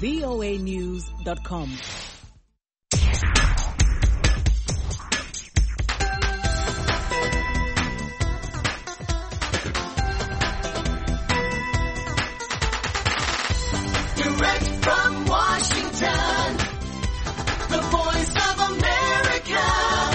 voanews.com. Direct from Washington, the voice of America,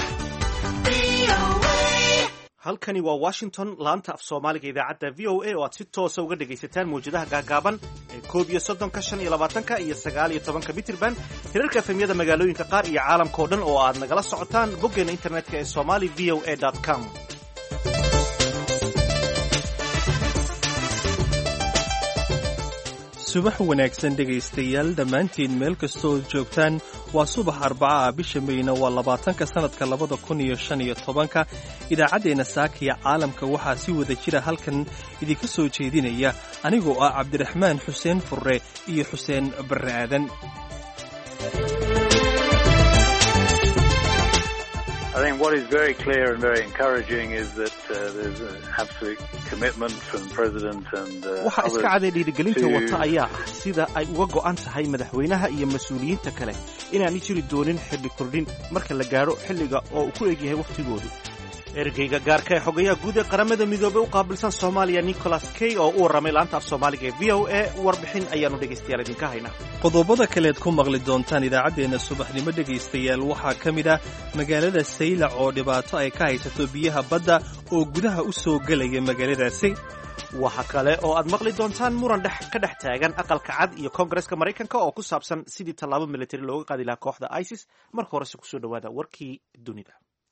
VOA. halkani waa washington laanta af soomaaliga idaacadda v o a oo aad si toosa uga dhegaysataan mawjadaha gaagaaban ee koob iyo soddonka shan iyo labaatanka iyo sagaal iyo tobanka mitirban hirarka efemyada magaalooyinka qaar iyo caalamka oo dhan oo aad nagala socotaan boggeena internetka ee somali v o a com subax wanaagsan dhegaystayaal dhammaantiin meel kastoo joogtaan waa subax arbaca ah bisha meyna waa labaatanka sannadka labada kun iyo shan iyo tobanka idaacaddeenna saakiya caalamka waxaa si wada jira halkan idinka soo jeedinaya anigoo ah cabdiraxmaan xuseen furre iyo xuseen barre aadan I think what is very clear and very encouraging is that uh, there's an absolute commitment from the President and uh, waxaa iska others caday dhiirigelinta to- wata ayaa ah sida ay uga go'an tahay madaxweynaha iyo mas-uuliyiinta kale inaanay jiri doonin xilli kordhin marka la gaadho xilliga oo uu ku egyahay wakhtigoodu ergeyga gaarka ee xogayaha guud ee qaramada midoobey u qaabilsan soomaaliya nicholas kay oo u warramay laanta af soomaaliga ee v o a warbixin ayaannu dhegaystayaal idinka haynaa qodobada kaleed ku maqli doontaan idaacaddeenna subaxnimo dhegaystayaal waxaa ka mid ah magaalada saylac oo dhibaato ay ka haysato biyaha badda oo gudaha u soo gelaya magaaladaasi waxa kale oo aad maqli doontaan muran dhex ka dhex taagan aqalka cad iyo koongareska maraykanka oo ku saabsan sidii tallaabo militari looga qaadi lahaa kooxda isis marka horese kusoo dhowaada warkii dunida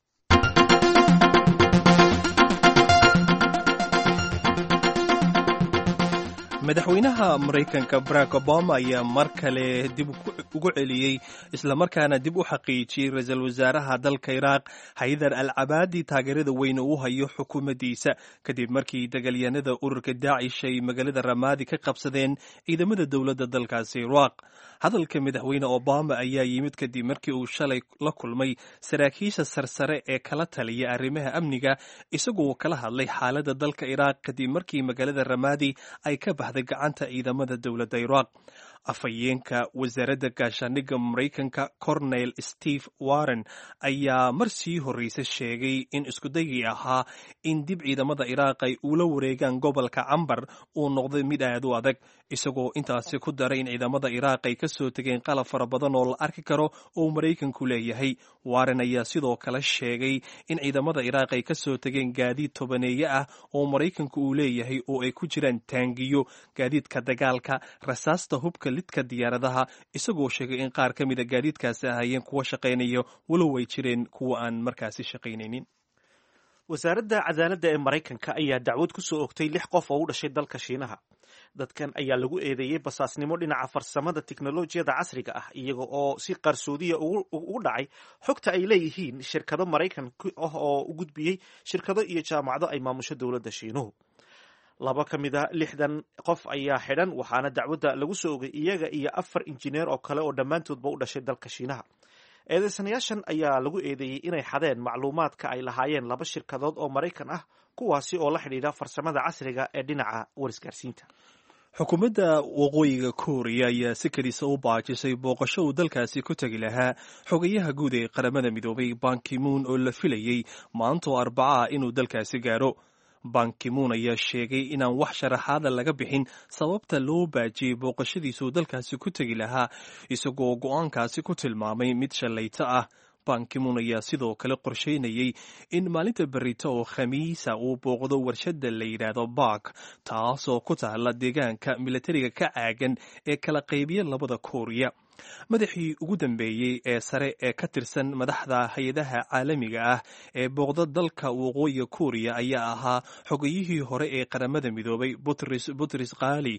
madaxweynaha maraykanka barack obama ayaa mar kale dib ugu celiyey islamarkaana dib u xaqiijiyey ra-iisul wasaaraha dalka iraaq haydar al cabaadi taageerada weyn uu hayo xukuumaddiisa kadib markii dagaalyahanada ururka daacish ay magaalada ramaadi ka qabsadeen ciidamada dowladda dalkaasi iraaq hadalka madaxweyne obama ayaa yimid kadib markii uu shalay la kulmay saraakiisha sarsare ee kala taliya arrimaha amniga isagoo kala hadlay xaaladda dalka iraaq kadib markii magaalada ramaadi ay ka baxday gacanta ciidamada dowladda iraaq afhayeenka wasaaradda gaashaandhigga maraykanka cornel steve warren ayaa mar sii horreysa sheegay in iskudayii ahaa in dib ciidamada iraaq ay ula wareegaan gobolka cambar uu noqday mid aad u adag isagoo intaasi ku daray in ciidamada iraaq ay ka soo tegeen qalab fara badan oo la arki karo oo maraykanku leeyahay warren ayaa sidoo kale sheegay in ciidamada iraaq ay ka soo tegeen gaadiid tobaneeye ah oo maraykanku uu leeyahay oo ay ku jiraan taangiyo gaadiidka dagaalka rasaasta hubka lidka diyaaradaha isagoo sheegay in qaar ka mida gaadiidkaasi ahaayeen kuwa shaqaynaya walow ay jireen kuwa aan markaasi shaqaynaynin wasaaradda cadaaladda ee maraykanka ayaa dacwad ku soo ogtay lix qof oo u dhashay dalka shiinaha dadkan ayaa lagu eedeeyey basaasnimo dhinaca farsamada tiknolojiyada casriga ah iyaga oo si qarsoodiya ugu ugu dhacay xogta ay leeyihiin shirkado maraykan ah oo u gudbiyey shirkado iyo jaamacado ay maamusho dowladda shiinuhu laba ka mid a lixdan qof ayaa xidhan waxaana dacwadda lagu soo ogay iyaga iyo afar injineer oo kale oo dhammaantoodba u dhashay dalka shiinaha eedeysanayaashan ayaa lagu eedeeyey inay xadeen macluumaadka ay lahaayeen laba shirkadood oo maraykan ah kuwaasi oo la xidhiidha farsamada casriga ee dhinaca warisgaarsiinta xukuumadda waqooyiga kooriya ayaa si kedisa u baajisay booqasho uu dalkaasi ku tegi lahaa xogayaha guud ee qaramada midoobay bankimuun oo la filayey maantoo arbaca ah inuu dalkaasi gaaro bankimuun ayaa sheegay inaan wax sharaxaada laga bixin sababta loo baajiyey booqashadiisuu dalkaasi ku tegi lahaa isagoo go'aankaasi ku tilmaamay mid shallayto ah bankimuun ayaa sidoo kale qorsheynayey in maalinta berito oo khamiisa uu booqdo warshadda la yidhaahdo bark taasoo ku taalla deegaanka milatariga ka caagan ee kala qaybiya labada kooriya madaxii ugu dambeeyey ee sare ee ka tirsan madaxda hay-adaha caalamiga ah ee booqda dalka waqooyiga kooriya ayaa ahaa xogayihii hore ee qaramada midoobay butris butris kaali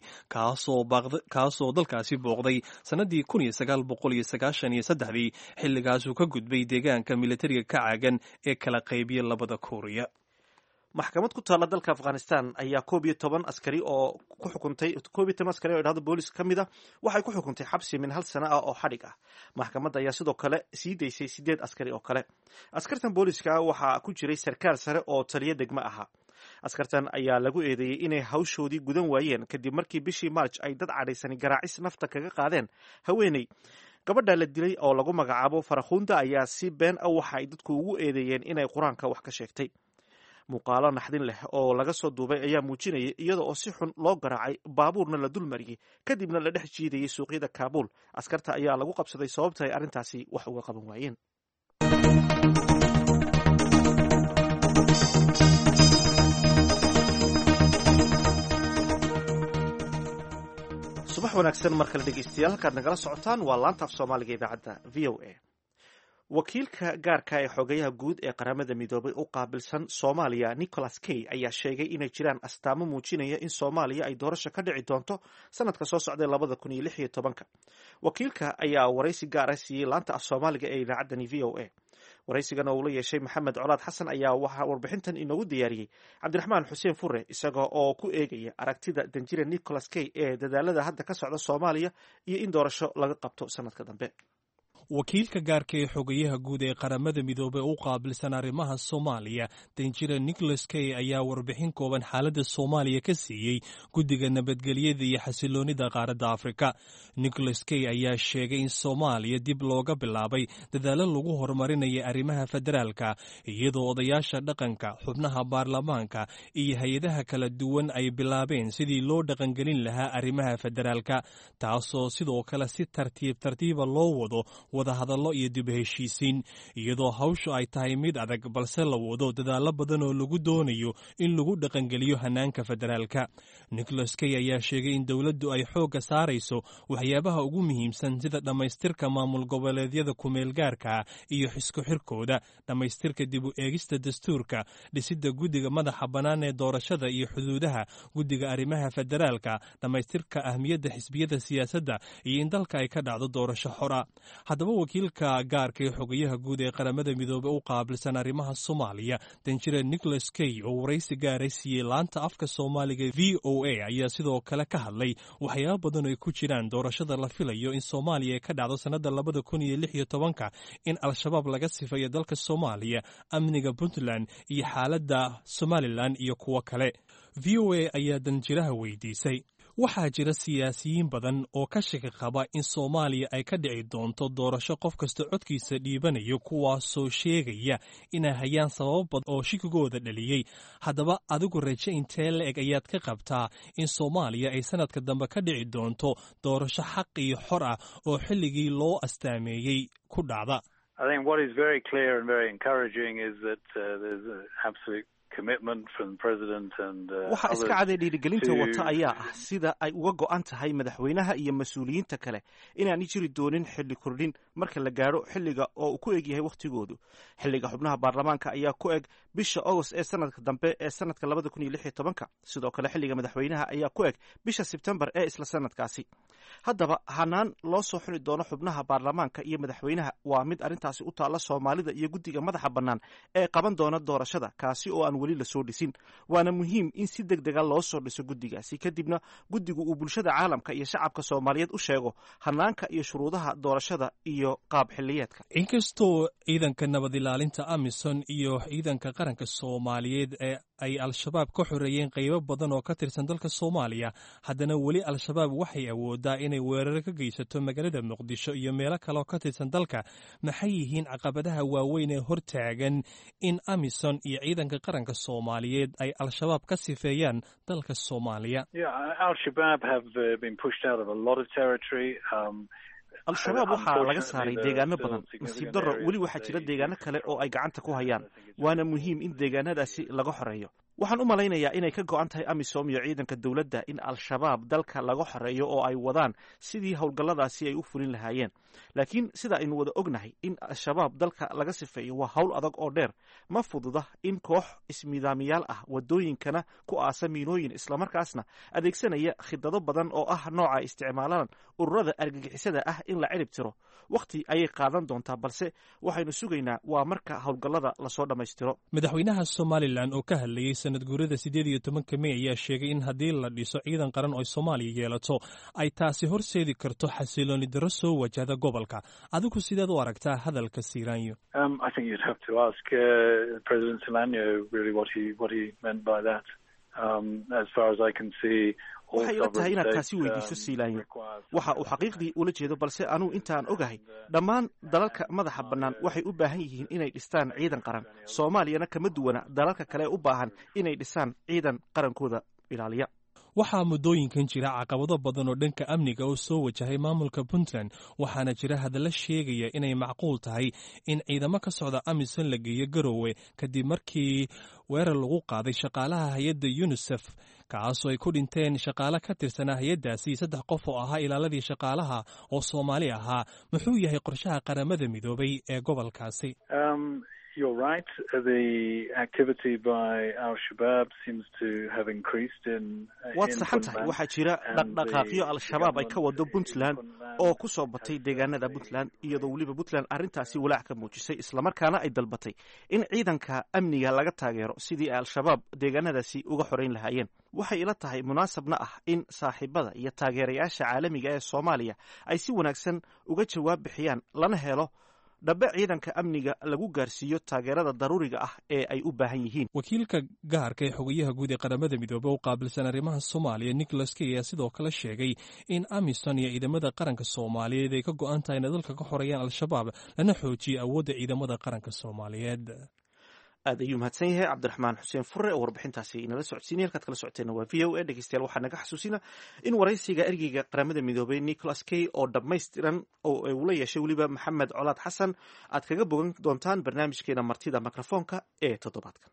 kaasoo dalkaasi booqday sannadii kun iyo sagaal boqol iyo sagaashan iyo saddexdii xilligaasuu ka gudbay deegaanka militariga ka caagan ee kala qaybiya labada kooriya maxkamad ku taalla dalka afghanistan ayaa koob iyo toban askari oo ku xukuntay koob iyo toban askari oo idhahdo boolis ka mid a waxay ku xukuntay xabsi min hal sano ah oo xadhig ah maxkamadda ayaa sidoo kale sii daysay sideed askari oo kale askartan booliska waxaa ku jiray sarkaal sare oo taliyo degmo ahaa askartan ayaa lagu eedeeyey inay hawshoodii gudan waayeen kadib markii bishii marj ay dad cadhaysani garaacis nafta kaga qaadeen haweeney gabadha la dilay oo lagu magacaabo farakhunda ayaa si been ah waxa ay dadku ugu eedeeyeen inay qur-aanka wax ka sheegtay muuqaalo naxdin leh oo laga soo duubay ayaa muujinayay iyada oo si xun loo garaacay baabuurna la dul mariyey kadibna la dhex jiidayay suuqyada kaabuul askarta ayaa lagu qabsaday sababta ay arrintaasi wax uga qaban waayeen subax wanaagsan mar kale dhegeystayaal halkaad nagala socotaan waa laanta af soomaaliga idaacadda v o a wakiilka gaarka ee xogayaha guud ee qaramada midoobay u qaabilsan soomaaliya nicholas kay ayaa sheegay inay jiraan astaamo muujinaya in soomaaliya ay doorasho ka dhici doonto sanadka soo socday labada kun iyo lix iyo tobanka wakiilka ayaa waraysi gaara siiyey laanta af soomaaliga ee idaacaddani v o a waraysigan oo uu la yeeshay maxamed colaad xasan ayaa waxaa warbixintan inoogu diyaariyey cabdiraxmaan xuseen fure isaga oo ku eegaya aragtida danjire nicholas kay ee dadaalada hadda ka socda soomaaliya iyo in doorasho laga qabto sanadka dambe wakiilka gaarka ee xogayaha guud ee qaramada midoobey u qaabilsan arrimaha soomaaliya danjire nicholas kay ayaa warbixin kooban xaaladda soomaaliya ka siiyey guddiga nabadgelyada iyo xasiloonida qaaradda afrika nicholas kay ayaa sheegay in soomaaliya dib looga bilaabay dadaalo lagu horumarinaya arrimaha federaalka iyadoo odayaasha dhaqanka xubnaha baarlamaanka iyo hay-adaha kala duwan ay bilaabeen sidii loo dhaqangelin lahaa arrimaha federaalka taasoo sidoo kale si tartiib tartiiba loo wado wadahadallo iyo dib heshiisiin iyadoo hawshu ay tahay mid adag balse la wado dadaallo badan oo lagu doonayo in lagu dhaqangeliyo hanaanka federaalka nicholas kay ayaa sheegay in dowladdu ay xoogga saarayso waxyaabaha ugu muhiimsan sida dhammaystirka maamul goboleedyada kumeelgaarka iyo xisku xirkooda dhammaystirka dib u eegista dastuurka dhisidda guddiga madaxa bannaan ee doorashada iyo xuduudaha guddiga arrimaha federaalka dhammaystirka ahmiyadda xisbiyada siyaasadda iyo in dalka ay ka dhacdo doorasho xora haddaba wakiilka gaarka ee xogayaha guud ee qaramada midoobey u qaabilsan arrimaha soomaaliya danjire nicholas kay oo waraysi gaaray siiyey laanta afka soomaaliga v o a ayaa sidoo kale ka hadlay waxyaaba badan ay ku jiraan doorashada la filayo in soomaaliya ay ka dhacdo sannada labada kun iyo lix iyo tobanka in al-shabaab laga sifayo dalka soomaaliya amniga puntland iyo xaaladda somalilan iyo kuwo kale v o a ayaa danjiraha weydiisay waxaa jira siyaasiyiin badan oo ka shaki qaba in soomaaliya ay ka dhici doonto doorasho qof kasta codkiisa dhiibanayo kuwaasoo sheegaya inay hayaan sababo badan oo shikigooda dhaliyey haddaba adigu raje intee la eg ayaad ka qabtaa in soomaaliya ay sanadka dambe ka dhici doonto doorasho xaq iyo xor ah oo xilligii loo astaameeyey ku dhacda I think what is very clear and very encouraging is that uh, there's an absolute commitment from the president and uh, waxa iska others caday dhiirigelinta to- wata ayaa ah sida ay uga go'an tahay madaxweynaha iyo mas-uuliyiinta kale inaanay jiri doonin xilli kordhin marka la gaadho xilliga oo uu ku eg yahay wakhtigoodu xilliga xubnaha baarlamaanka ayaa ku eg bisha agost ee sanadka dambe ee sanadka labada kun iyo lix iyo tobanka sidoo kale xilliga madaxweynaha ayaa ku eg bisha sebtembar ee isla sanadkaasi haddaba hanaan loo soo xuli doono xubnaha baarlamaanka iyo madaxweynaha waa mid arrintaasi u taalla soomaalida iyo guddiga madaxa bannaan ee qaban doona doorashada kaasi oo aan weli lasoo dhisin waana muhiim in si deg dega loo soo dhiso guddigaasi kadibna guddigu uu bulshada caalamka iyo shacabka soomaaliyeed u sheego hanaanka iyo shuruudaha doorashada iyo qaab xiliyeedka inkastoo ciidanka nabad ilaalinta amisom iyo ciidanka qaranka soomaaliyeed ee ay al-shabaab ka xoreeyeen qaybo badan oo ka tirsan dalka soomaaliya haddana weli al-shabaab waxay awoodaa inay weeraro ka geysato magaalada muqdisho iyo meelo kale oo ka tirsan dalka maxay yihiin caqabadaha waaweyn ee hortaagan in amisom iyo ciidanka qaranka soomaaliyeed ay al-shabaab ka sifeeyaan dalka soomaaliya Yeah, Al Shabaab have uh, been pushed out of a lot of territory. Um, al-shabaab waxaa laga saaray Unfortunately, deegaano there are badan still nasiib significant darro areas weli that waxaa jira they deegaano kale oo ay gacanta ku hayaan I think it's waana muhiim in deegaanadaasi laga xoreeyo waxaan u malaynayaa inay ka go'an tahay amisom iyo ciidanka dowladda in al-shabaab dalka laga xoreeyo oo ay wadaan sidii howlgalladaasi ay u fulin lahaayeen laakiin sida aynu wada ognahay in al-shabaab dalka laga sifeeyo waa howl adag oo dheer ma fududa in koox ismidaamiyaal ah wadooyinkana ku aasa miinooyin islamarkaasna adeegsanaya khidado badan oo ah nooca isticmaalaan ururada argagixisada ah in la cirib tiro wakhti ayay qaadan doontaa balse waxaynu sugaynaa waa marka howlgallada lasoo dhammaystiro madaxweynaha somalilan oo ka hadlayey sanad guurada siddeed iyo tobanka mey ayaa sheegay in haddii la dhiso ciidan qaran oo soomaaliya yeelato ay taasi horseedi karto xasilooni darro soo wajahda gobolka adigu sideed u aragtaa hadalka siiraanyo Um, I think you'd have to ask uh, President Solano really what he what he meant by that. Um, as far as I can see, all waxay ila tahay sovereign inaad states, taasi weydiiso um, siilaanyo require waxa uu xaqiiqdii ula jeedo balse anuu intaan ogahay dhammaan dalalka madaxa bannaan waxay u baahan yihiin inay dhistaan ciidan qaran soomaaliyana kama duwana dalalka kale ee u baahan inay dhisaan ciidan qarankooda ilaaliya waxaa muddooyinkan jira caqabado badan oo dhanka amniga oo soo wajahay maamulka puntland waxaana jira hadalla sheegaya inay macquul tahay in ciidamo ka socda amisom la geeyo garowe kadib markii weerar lagu qaaday shaqaalaha hay-adda yunisef kaasoo ay ku dhinteen shaqaale ka tirsanaa hay-addaasi saddex qof oo ahaa ilaaladii shaqaalaha oo soomaali ahaa muxuu yahay qorshaha qaramada midoobay ee gobolkaasi Um, you're right. The activity by Al Shabaab seems to have increased in. waad in saxan tahay Puntland. waxaa jira dhaqdhaqaaqyo al-shabaab ay ka wado puntland oo ku soo batay deegaanada puntland iyadoo weliba puntland arrintaasi walaac ka muujisay islamarkaana ay dalbatay in ciidanka amniga laga taageero sidii ay al-shabaab deegaanadaasi uga xoreyn lahaayeen waxay ila tahay munaasabna ah in saaxiibada iyo taageerayaasha caalamiga ee soomaaliya ay si wanaagsan uga jawaab bixiyaan lana helo dhabe ciidanka amniga lagu gaarsiiyo taageerada daruuriga ah ee ay u baahan yihiin wakiilka gaarka ee xogayaha guud ee qaramada midoobey u qaabilsan arrimaha soomaaliya nicholas key ayaa sidoo kale sheegay in amisom iyo ciidamada qaranka soomaaliyeed ay ka go-an tahay inay dalka ka xoreeyaan al-shabaab lana xoojiyo awoodda ciidamada qaranka soomaaliyeed aad ayuu mahadsan yahay cabdiraxmaan xuseen fure oo warbixintaasi inala socodsiinay halkaad kala socoteena waa v o a dhegeystayaal waxaa naga xasuusina in waraysiga ergeyga qaramada midoobay nicholas key oo dhammaystiran oo uu la yeeshay weliba maxamed colaad xasan aad kaga bogan doontaan barnaamijkeena martida mikrofoonka ee toddobaadkan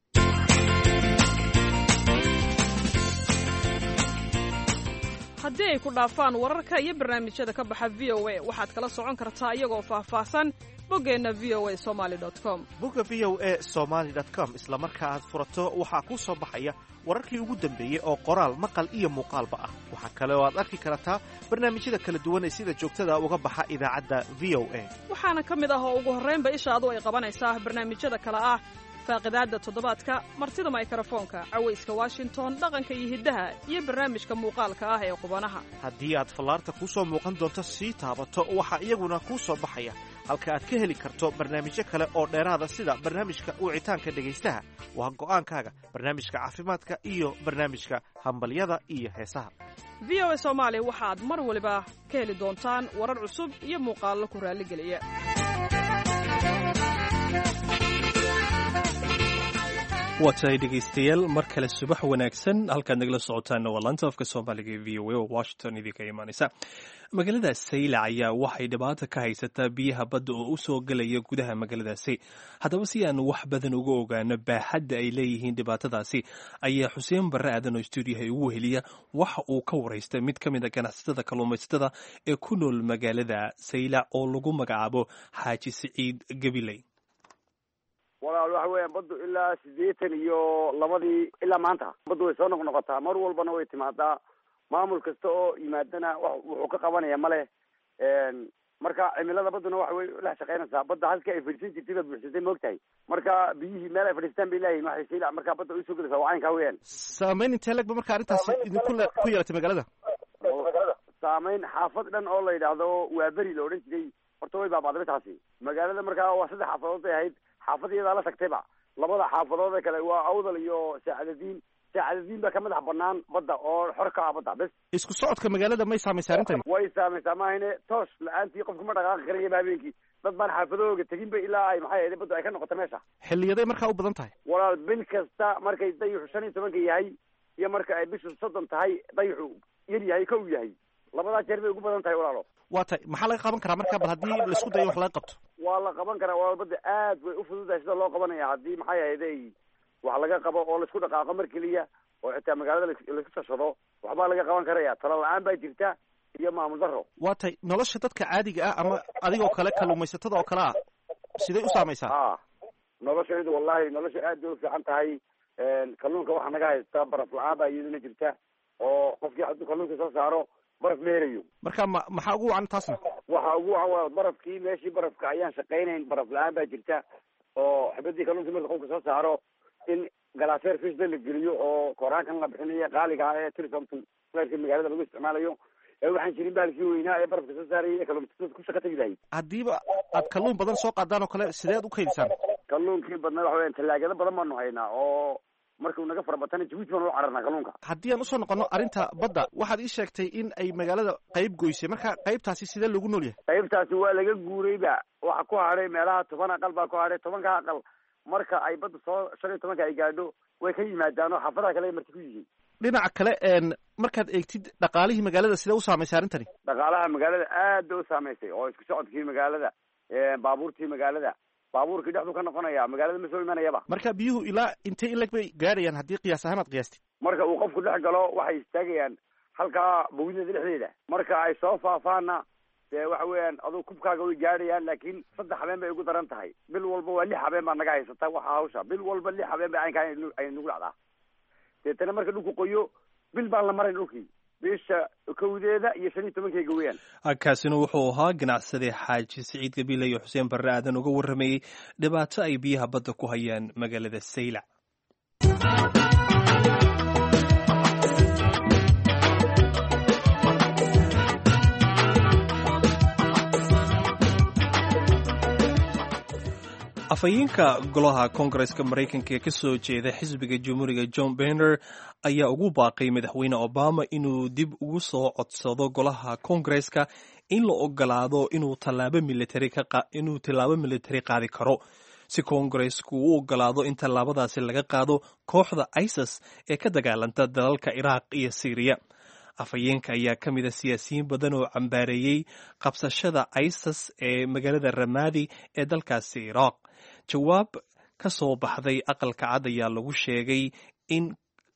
haddii ay ku dhaafaan wararka iyo barnaamijyada ka baxa v o a waxaad kala socon kartaa iyagoo faahfaahsan boggeenna v o a somali com bogga v o a somaly com isla marka aad furato waxaa kuu soo baxaya wararkii ugu dambeeyey oo qoraal maqal iyo muuqaalba ah waxaa kale oo aad arki kartaa barnaamijyada kala duwan ee sida joogtada uga baxa idaacadda v o a waxaana ka mid ah oo ugu horraynba ishaadu ay qabanaysaa barnaamijyada kale ah faaqidaadda toddobaadka martida maykrofoonka cawayska washington dhaqanka iyo hiddaha iyo barnaamijka muuqaalka ah ee qubanaha haddii aad fallaarta kuu soo muuqan doonto sii taabato waxaa iyaguna kuu soo baxaya halka aad ka heli karto barnaamijyo kale oo dheeraada sida barnaamijka wicitaanka dhegaystaha waa go'aankaaga barnaamijka caafimaadka iyo barnaamijka hambalyada iyo heesaha v o a soomaali waxaad mar waliba ka heli doontaan warar cusub iyo muuqaallo ku raalligeliya waa tahay dhegaystayaal mar kale subax wanaagsan halkaad nagala socotaanna waa laanta afka soomaaliga ee v o a oo washington idinka imaanaysa magaalada saylac ayaa waxay dhibaata ka haysataa biyaha badda oo u soo gelaya gudaha magaaladaasi haddaba si aan wax badan uga ogaano baaxadda ay leeyihiin dhibaatadaasi ayaa xuseen barre aadan oo stuudiyaha ugu heliya waxa uu ka waraystay mid ka mid a ganacsatada kalluumaysatada ee ku nool magaalada saylac oo lagu magacaabo xaaji siciid gabiley walaal waxa weeyaan baddu ilaa siddeetan iyo labadii ilaa maanta baddu way soo noqnoqotaa mar walbana way timaadaa maamul kasta oo yimaadana wa- wuxuu ka qabanaya male marka cimilada badduna waxa way dhex shaqaynaysaa badda halkii ay fadhiisan jirtay baad buuxsatay moogtahay marka biyihii meel ay fadhiistaan bay leeyihin waxay saylac marka badda ay usoo gelaysaa waa caynkaa weeyaan saamayn intee legba marka arrintaasi idinku le- ku yeelatay magaalada saameyn xaafad dhan oo la yidhaahdo waa beri la odhan jiray horta way baaba'day taasi magaalada markaa waa saddex xaafadood bay ahayd xaafad iyadaa la tagtayba labada xaafadood ee kale waa awdal iyo saacadadiin saacadadiin baa ka madax banaan badda oo xor ka ah badda bes isku socodka magaalada may saamaysa arrintani way saamaysaa maahine toos la-aantii qofka ma dhaqaaqi karayaba habeenkii dad baan xaafadahooga teginba ilaa ay maxay ahayd baddu ay ka noqoto meesha xilliyaday markaa u badan tahay walaal bil kasta markay dayixu shan iyo tobanka yahay iyo marka ay bishu soddon tahay dayixu yar yahay kow yahay labadaa jeer bay ugu badan tahay walaalo waa tahay maxaa laga qaban karaa marka bal haddii laisku dayo wax laga qabto waa la qaban karaa walaal badda aad way u fududahay sida loo qabanaya haddii maxay ahayd ay wax laga qabo oo laisku dhaqaaqo mar keliya oo xitaa magaalada lais- laisku tashado waxbaa laga qaban karaya talo la-aan baa jirta iyo maamul daro waa tahay nolosha dadka caadiga ah ama adigoo kale kalluumaysatada oo kale ah siday u saamaysaa a noloshaydu wallahi nolosha aad bay u fiican tahay kalluunka waxaa naga haysta baraf la-aan baa iyaduna jirta oo qofkii hadduu kalluunka soo saaro baraf ma helayo marka ma maxaa ugu wacan taasna waxa ugu wacan waa barafkii meeshii barafka ayaan shaqaynayn baraf la-aan baa jirta oo xibadii kalluunka marka qofka soo saaro in galaaseer fishda la geliyo oo koraankan la bixinayo qaaliga ah ee tilsomton leerka magaalada lagu isticmaalayo ee waxaan jirin bahalkii weynaa ee barafka soo saarayay ee kalluumaysatada ku shaqa tegi lahay haddiiba aad kalluun badan soo qaadaan oo kale sideed u kaydisaan kalluunkii badnaa waxa weyan tallaagado badan baanu haynaa oo markuu naga fara batana jabuuti baanu u cararnaa kalluunka haddii aan usoo noqono arrinta badda waxaad ii sheegtay in ay magaalada qayb goysay marka qaybtaasi sidee loogu nool yahay qaybtaasi waa laga guurayba waxa ku hadhay meelaha toban aqal baa ku hadhay tobanka aqal marka ay badda soo shan iyo tobanka ay gaadho way ka yimaadaan oo xaafadaha kale ay marti ku yihiin dhinaca kale een markaad eegtid dhaqaalihii magaalada sidee u saamaysay arrintani dhaqaalaha magaalada aad bay u saamaysay oo isku socodkii magaalada baabuurtii magaalada baabuurkii dhexdu ka noqonaya magaalada ma soo imanayaba marka biyuhu ilaa intee in leg bay gaadhayaan haddii qiyaas ahaan aad qiyaastid marka uu qofku dhex galo waxay istaagayaan halkaa bawidada dhexdeeda marka ay soo faafaana dee waxa weeyaan aduu kubkaaga way gaadhayaan laakiin saddex habeen bay ugu daran tahay bil walba waa lix habeen baa naga haysata waxa hawsha bil walba lix habeen bay aynkaa ay nagu dhacdaa deetana marka dhulku qoyo bil baan la marayn dhulkii bisha kowdeeda iyo shan iyo tobankeyga weeyaan kaasina wuxuu ahaa ganacsade xaaji siciid gabiile iyo xuseen barre aadan uga warramayey dhibaato ay biyaha badda ku hayaan magaalada saylac afhayeenka golaha koongareska maraykanka ee ka soo jeeda xisbiga jamhuuriga john benner ayaa ugu baaqay madaxweyne obama inuu dib ugu soo codsado golaha koongareska in la ogolaado inuu tallaabo militari inuu tallaabo militari qaadi karo si koongaresku u ogolaado in tallaabadaasi laga qaado kooxda isis ee ka dagaalanta dalalka iraaq iyo syriya afhayeenka ayaa ka mid a siyaasiyiin badan oo cambaareeyey qabsashada isis ee magaalada ramadi ee dalkaasi iraaq jawaab ka soo baxday aqalka cad ayaa lagu sheegay in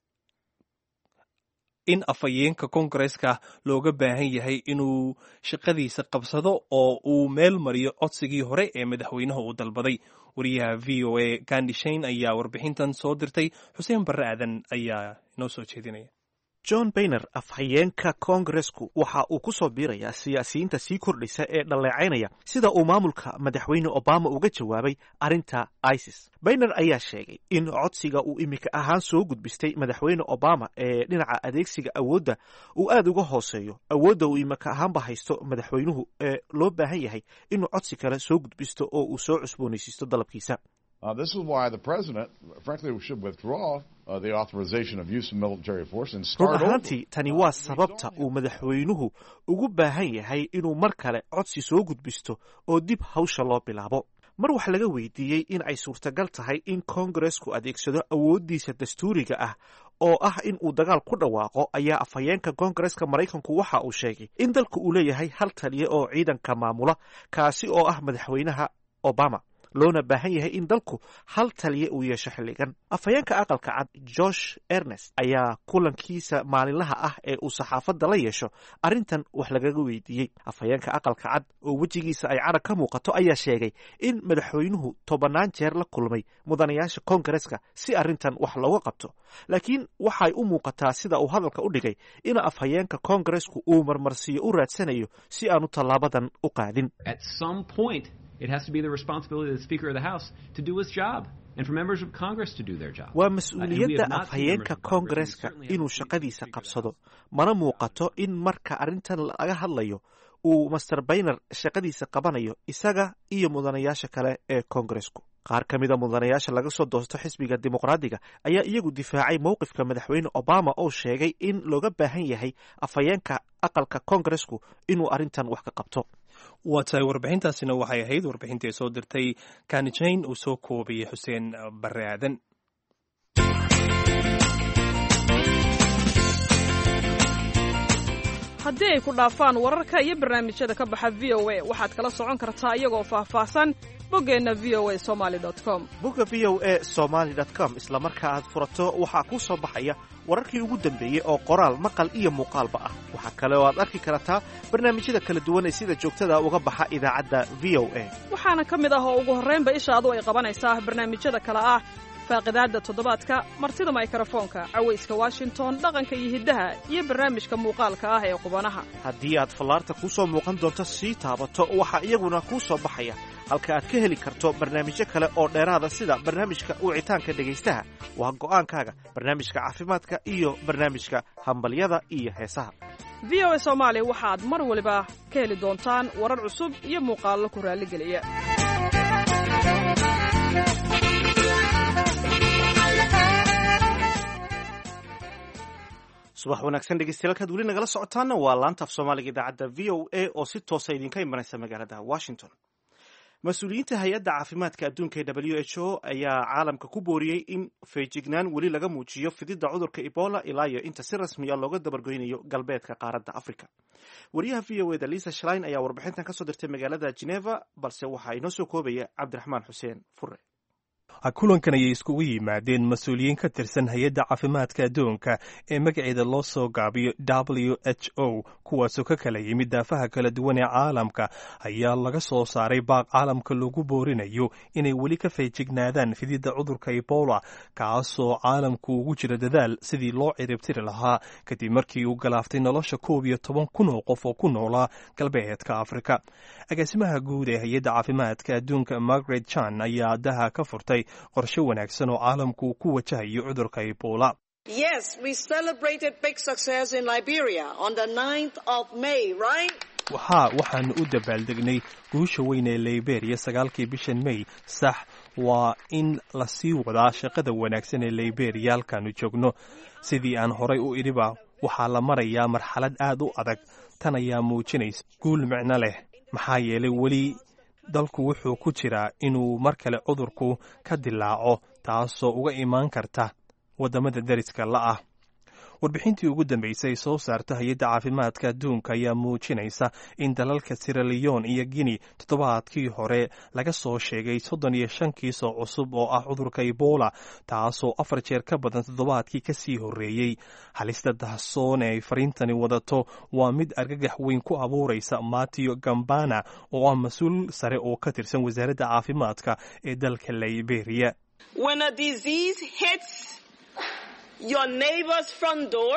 in afhayeenka koongareska looga baahan yahay inuu shaqadiisa qabsado oo uu meel mariyo codsigii hore ee madaxweynaha uu dalbaday wariyaha v o a gandi shain ayaa warbixintan soo dirtay xuseen barre aadan ayaa inoo soo jeedinaya john bayner afhayeenka koongaresku waxa uu ku soo biirayaa siyaasiyiinta sii kordhaysa ee dhalleecaynaya sida uu maamulka madaxweyne obama uga jawaabay arrinta isis bayner ayaa sheegay in codsiga uu imika ahaan soo gudbistay madaxweyne obama ee dhinaca adeegsiga awoodda uu aad uga hooseeyo awoodda uu imika ahaanba haysto madaxweynuhu ee loo baahan yahay inuu codsi kale soo gudbisto oo uu soo cusboonaysiisto dalabkiisa Uh, this is why the president, frankly, should withdraw uh, the authorization of use of military force and run start over. ahaantii tani waa sababta uu madaxweynuhu ugu baahan yahay inuu mar kale codsi soo gudbisto oo dib hawsha loo bilaabo mar wax laga weydiiyey in ay suurtagal tahay in koongaresku adeegsado awooddiisa dastuuriga ah oo ah in uu dagaal ku dhawaaqo ayaa afhayeenka koongareska maraykanku waxa uu sheegay in dalka uu leeyahay hal taliya oo ciidanka maamula kaasi oo ah madaxweynaha obama loona baahan yahay in dalku hal taliya uu yeesho xilligan afhayeenka aqalka cad josh ernest ayaa kulankiisa maalinlaha ah ee uu saxaafadda la yeesho arrintan wax lagaga weydiiyey afhayeenka aqalka cad oo wejigiisa ay carag ka muuqato ayaa sheegay in madaxweynuhu tobannaan jeer la kulmay mudanayaasha koongareska si arrintan wax looga qabto laakiin waxay u muuqataa sida uu hadalka u dhigay in afhayeenka koongaresku uu marmarsiyo u raadsanayo si aanu tallaabadan u qaadin At some point, it has to be the responsibility of the Speaker of the House to do his job and for members of Congress to do their job. waa Uh, and we mas-uuliyadda have not seen afhayeenka members of Congress, and we koongareska certainly haven't inuu seen shaqadiisa the Speaker of the qabsado House. mana muuqato in marka arrintan laga hadlayo uu master bayner shaqadiisa qabanayo isaga iyo mudanayaasha kale ee koongaresku qaar ka mida mudanayaasha laga soo doosto xisbiga dimuqraadiga ayaa iyagu difaacay mowqifka madaxweyne obama oo sheegay in looga baahan yahay afhayeenka aqalka koongaresku inuu arrintan wax ka qabto waa tahay warbixintaasina waxay ahayd warbixintii ay soo dirtay kani jane uu soo koobayay xuseen barre aadan haddii ay ku dhaafaan wararka iyo barnaamijyada ka baxa v o a waxaad kala socon kartaa iyagoo faahfaahsan boggeenna v o a somali com bogga v o a somaly com isla marka aad furato waxaa kuu soo baxaya wararkii ugu dambeeyey oo qoraal maqal iyo muuqaalba ah waxaa kale oo aad arki kartaa barnaamijyada kala duwan ee sida joogtada uga baxa idaacadda v o a waxaana ka mid ah oo ugu horraynba ishaadu ay qabanaysaa barnaamijyada kale ah faaqidaadda toddobaadka martida maykrofoonka cawayska washington dhaqanka iyo hiddaha iyo barnaamijka muuqaalka ah ee qubanaha haddii aad fallaarta kuu soo muuqan doonto sii taabato waxaa iyaguna kuu soo baxaya halka aad ka heli karto barnaamijyo kale oo dheeraada sida barnaamijka wicitaanka dhegaystaha waa go'aankaaga barnaamijka caafimaadka iyo barnaamijka hambalyada iyo heesaha v o a soomaali waxaad mar waliba ka heli doontaan warar cusub iyo muuqaallo ku raalligeliya subax wanaagsan dhegeystayaal kaad weli nagala socotaana waa laanta af soomaaliga idaacadda v o a oo si toosa idinka imanaysa magaalada washington mas-uuliyiinta hay-adda caafimaadka adduunka ee w h o ayaa caalamka ku booriyey in feejignaan weli laga muujiyo fididda cudurka ebola ilaa iyo inta si rasmiya looga dabargoynayo galbeedka qaaradda africa wariyaha v o eda lisa shlein ayaa warbixintan kasoo dirtay magaalada geneva balse waxaa inoo soo koobaya cabdiraxmaan xuseen fure kulankan ayay iskugu yimaadeen mas-uuliyiin ka tirsan hay-adda caafimaadka adduunka ee magaceeda loo soo gaabiyo w h o kuwaasoo ka kala yimid daafaha kala duwan ee caalamka ayaa laga soo saaray baaq caalamka lagu boorinayo inay weli ka feejignaadaan fididda cudurka ebola kaasoo caalamku ugu jira dadaal sidii loo ciribtiri lahaa kadib markii uu galaaftay nolosha koob iyo toban kun oo qof oo ku noolaa galbeedka afrika agaasimaha guud ee hay-adda caafimaadka adduunka margaret chan ayaa daha ka furtay qorshe wanaagsan oo caalamku ku wajahayo cudurka ebola Yes, we celebrated big success in Liberia on the 9th of May, right? waxaa waxaanu u dabaaldegnay guusha weyn ee liberia sagaalkii bishan may sax waa in la sii wadaa shaqada wanaagsan ee liberia halkaanu joogno sidii aan horay u idhiba waxaa la marayaa marxalad aad u adag tan ayaa muujinaysa guul micno leh maxaa yeelay weli dalku wuxuu ku jiraa inuu mar kale cudurku ka dilaaco taasoo uga imaan karta waddamada deriska la'ah warbixintii ugu dambeysay soo saarta hay-adda caafimaadka adduunka ayaa muujinaysa in dalalka siraleon iyo guinea toddobaadkii hore laga soo sheegay soddon iyo shan kiisoo cusub oo ah cudurka ebola taasoo afar jeer ka badan toddobaadkii ka sii horreeyey halista dahsoon ee ay fariintani wadato waa mid argagax weyn ku abuuraysa matio gambana oo ah mas-uul sare oo ka tirsan wasaaradda caafimaadka ee dalka liberia When a disease hits your neighbor's front door,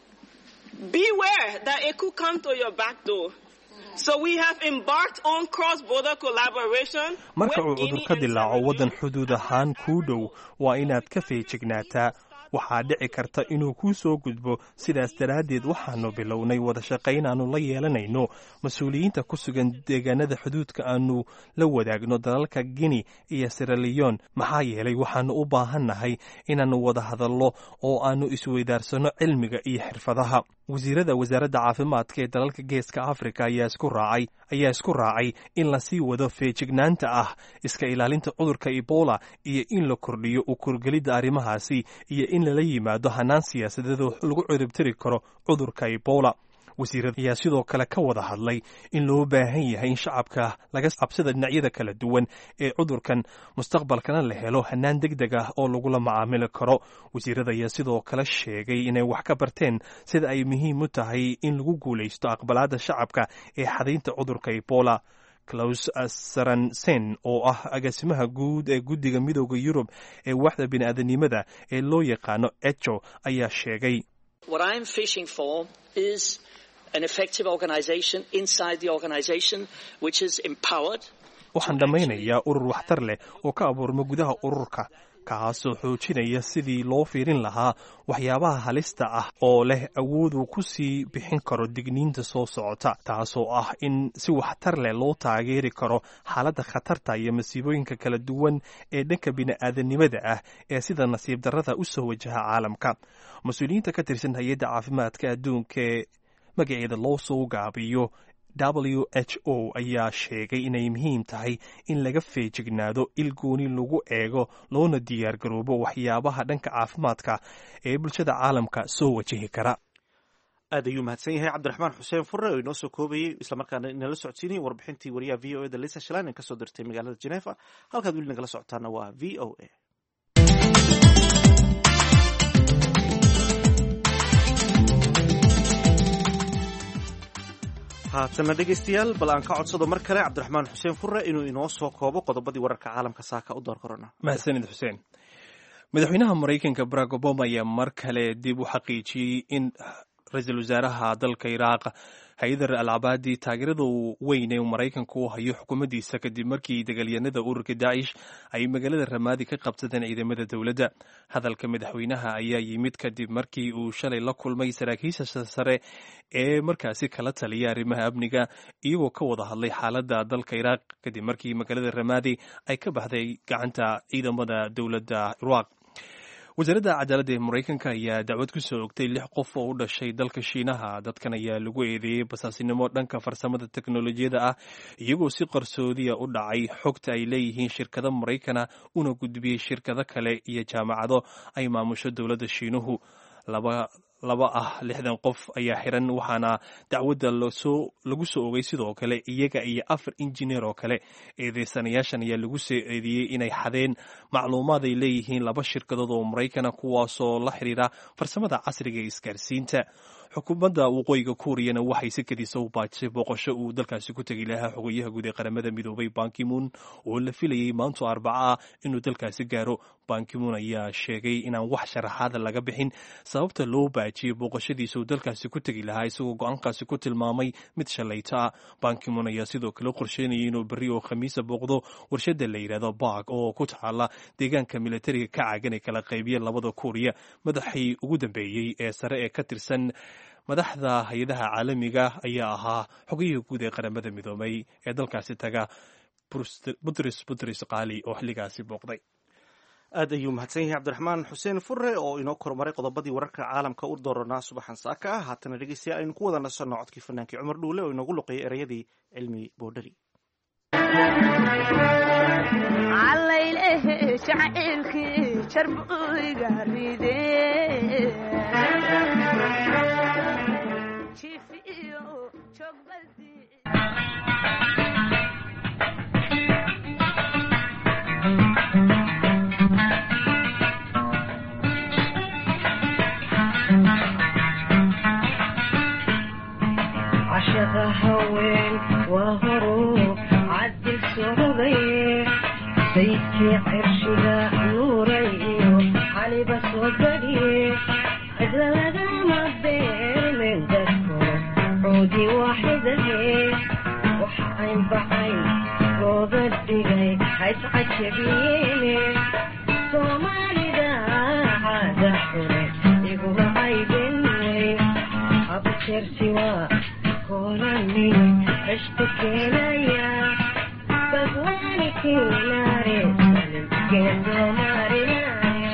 beware that it could come to your back door. So we have embarked on cross-border collaboration. marka uu with cudur Guinea ka and dilaaco Sierra waddan Leone. xuduud ahaan kuu dhow waa inaad ka feejignaataa waxaa dhici karta inuu kuu soo gudbo sidaas daraaddeed waxaanu bilownay wada shaqayn aanu la yeelanayno mas-uuliyiinta ku sugan deegaanada xuduudka aanu la wadaagno dalalka guinea iyo siraleon maxaa yeelay waxaanu u baahannahay inaannu wada hadallo oo aanu isweydaarsanno cilmiga iyo xirfadaha wasiirada wasaaradda caafimaadka ee dalalka geeska afrika ayaa isku raacay ayaa isku raacay in lasii wado feejignaanta ah iska ilaalinta cudurka ebola iyo in la kordhiyo u kurgelidda arrimahaasi iyo in lala yimaado hanaan siyaasadeed oo lagu ciribtiri karo cudurka ebola wasiirada ayaa sidoo kale ka wada hadlay in loo baahan yahay in shacabka laga cabsida dhinacyada kala duwan ee cudurkan mustaqbalkana la helo hanaan deg deg ah oo lagula macaamili karo wasiirada ayaa sidoo kale sheegay inay wax ka barteen sida ay muhiim u tahay in lagu guulaysto aqbalaadda shacabka ee xadaynta cudurka ebola claus saransen oo ah agaasimaha guud ee guddiga midooda yurub ee waxda bini'aadanimada ee loo yaqaano echo ayaa sheegay What I'm fishing for is an effective organization inside the organization which is empowered. waxaan dhammaynayaa urur waxtar leh oo ka abuurma gudaha ururka kaasoo xoojinaya sidii loo fiirin lahaa waxyaabaha halista ah oo leh awood uu ku sii bixin karo digniinta soo socota taasoo ah in si waxtar leh loo taageeri karo xaaladda khatarta iyo masiibooyinka kala duwan ee dhanka bini'aadanimada ah ee sida nasiib darrada u soo wajaha caalamka mas-uuliyiinta ka tirsan hay-adda caafimaadka adduunka ee magaceeda loo soo gaabiyo w h o ayaa sheegay inay muhiim tahay in laga feejignaado il gooni lagu eego loona diyaargaroobo waxyaabaha dhanka caafimaadka ee bulshada caalamka soo wajihi kara aad ayuu mahadsan yahay cabdiraxmaan xuseen fure oo inoo soo koobayey islamarkaana inala socodsiinayay warbixintii wariyaha v o e da lisa shalan ee kasoo dirtay magaalada genefa halkaad weli nagala socotaana waa v o a haatana dhegaystayaal bal aan ka codsado mar kale cabdiraxmaan xuseen fure inuu inoo soo koobo qodobadii wararka caalamka saaka u door korona mahadsanid xuseen madaxweynaha maraykanka barack obama ayaa mar kale dib u xaqiijiyey in ra-iisul wasaaraha dalka iraaq haydar al cabaadi taageerada weyn ee maraykanka u hayo xukuumaddiisa kadib markii dagaalyanada ururka daacish ay magaalada ramaadi ka qabsadeen ciidamada dowladda hadalka madaxweynaha ayaa yimid kadib markii uu shalay la kulmay saraakiisha sare ee markaasi kala taliya arrimaha amniga iyagoo ka wada hadlay xaaladda dalka iraaq kadib markii magaalada ramaadi ay ka baxday gacanta ciidamada dowladda iraaq wasaaradda cadaaladda ee maraykanka ayaa dacwad ku soo ogtay lix qof oo u dhashay dalka shiinaha dadkan ayaa lagu eedeeyey basaasinimo dhanka farsamada teknolojiyada ah iyagoo si qarsoodiya u dhacay xogta ay leeyihiin shirkado maraykana una gudbiyey shirkado kale iyo jaamacado ay maamusho dowladda shiinuhu laba laba ah lixdan qof ayaa xiran waxaana dacwadda lagu soo ogay sidoo kale iyaga iyo afar injineer oo kale eedeysanayaashan ayaa lagu soo eedeeyey inay xadeen macluumaad ay leeyihiin laba shirkadood oo maraykana kuwaasoo la xidhiira farsamada casriga ee isgaarsiinta xukuumadda waqooyiga kuuriyana waxay si kadisa u baajisay booqasho uu dalkaasi ku tegi lahaa xogayaha guud ee qaramada midoobay bankimun oo la filayay maanto arbaca ah inuu dalkaasi gaaro bankimun ayaa sheegay inaan wax sharaxaada laga bixin sababta loo baajiyey booqashadiisa uu dalkaasi ku tegi lahaa isagoo go-aankaasi ku tilmaamay mid shalayto ah bankimun ayaa sidoo kale qorsheynayay inuu berri oo khamiisa booqdo warshada la yidhahdo bark oo ku taala deegaanka militariga ka caagan ee kala qaybiya labada kuuriya madaxii ugu dambeeyey ee sare ee ka tirsan madaxda hay-adaha caalamiga ayaa ahaa xogayihii guud ee qaramada midoobay ee dalkaasi taga butris butris qaali oo xilligaasi booqday aad ayuu mahadsan yahay cabdiraxmaan xuseen fure oo inoo kormaray qodobadii wararka caalamka u dooranaa subaxan saaka ah haatana dhegeystayaal aynu ku wada nasanno codkii fanaankii cumar dhuule oo inoogu luqeeyay ereyadii cilmi boodhari عشق هوين وهرو عدل سعودي بيتي عرشها نوري علي بس وقدي أجل ما بين من دكو عودي واحدة وحين بعين روض الدقي حيث عجبيني صومالي دا عادة حوري يقول عيبني أبصر سوا كونني اشتكينا يا بقواني كناري سلم كندو ماري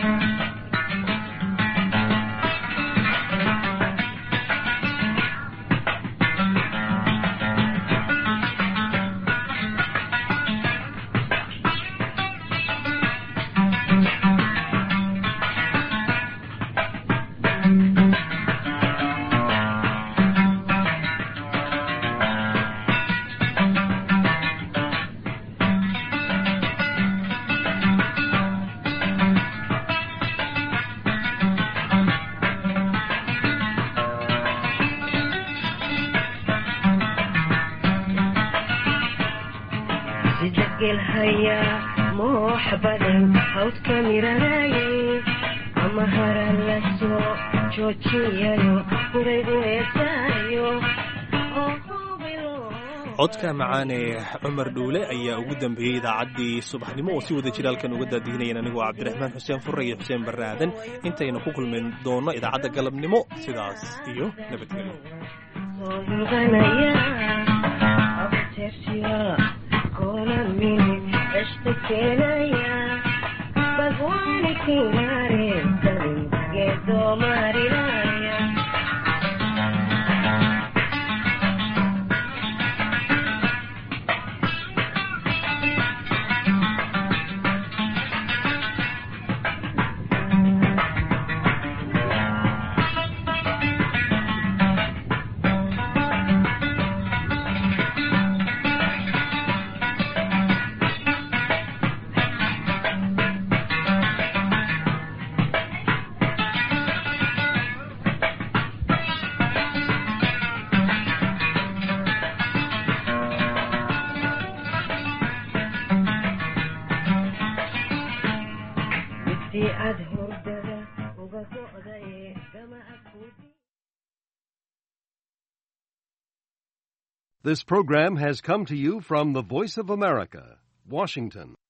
sidagel haya mooxbadan hawd kamiranaye ama hara la soo joojiyayo huray uheesaayo codka macaan ee cumar dhuule ayaa ugu dambeeyey idaacaddii subaxnimo oo si wada jira halkan uga daadihinayeen anigoo cabdiraxmaan xuseen furre iyo xuseen barre aadan intaynu ku kulmin doonno idaacadda galabnimo sidaas iyo nabadgelyo midii aad hordada uga go'day gama akuudi This program has come to you from the Voice of America, Washington.